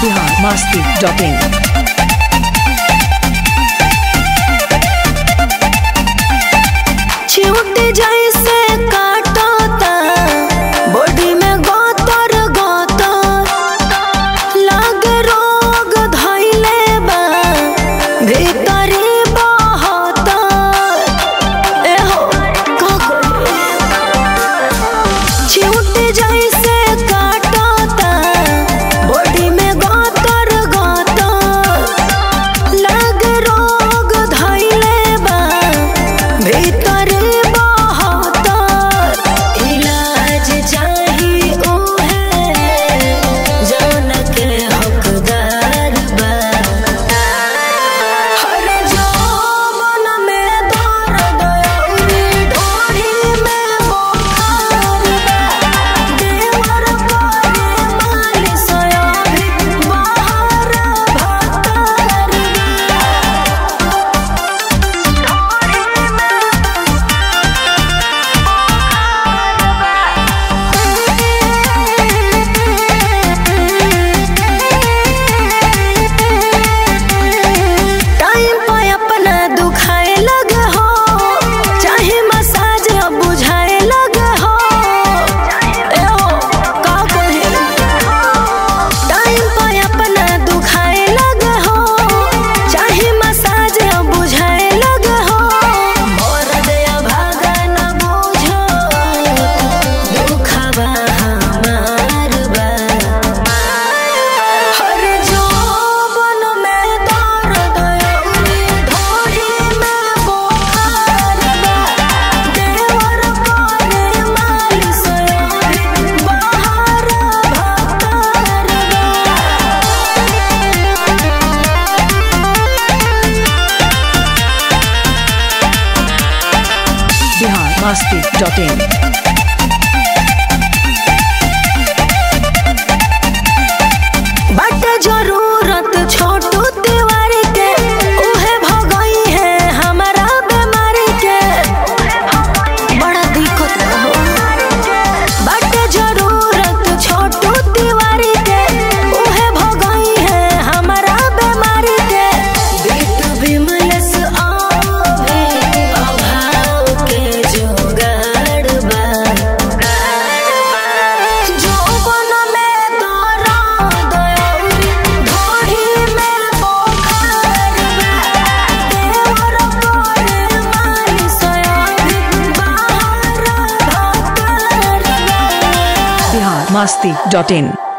biharmasti.in चिउटी जैसे काटता body में गोतर गोतर लागे रोग धइले बा भीतरी बहता एहो का चिउटी जैसे काटता बॉडी में गोतर गोतर लागे रोग धइले बा भीतर बहतर इलाज चाही उहे जौन के हकदार बा हर जौवन में दर्द अउरी ढोरी में बुखार बा देवर करे मालिश अभी बाहर भतर बा टाइम पे अपना दुखाए लग हो चाहे मसाज अब बुझाए लग हो ए हो का कहे टाइम पे अपना दुखाए लग हो चाहे मसाज अब बुझाए लग हो मोर दया भागा न बुझो दुखवा हमार बा हर जौवन में दर्द अउरी ढोरी में बुखार बा देवर करे मालिश अभी बाहर भतर biharmasti.in बट जरूरत छोटू तिवारी के उहे भगई है हमारा बीमारी के बड़ा दिक्कत बा हो बट जरूरत छोटू तिवारी के उहे भगई है हमारा बीमारी के बीट विमलस आवे अभाव के जोगाड़ बा जौवन में दर्द अउरी ढोरी में बुखार बा देवर करे मालिश अभी बाहर भतर बा biharmasti.in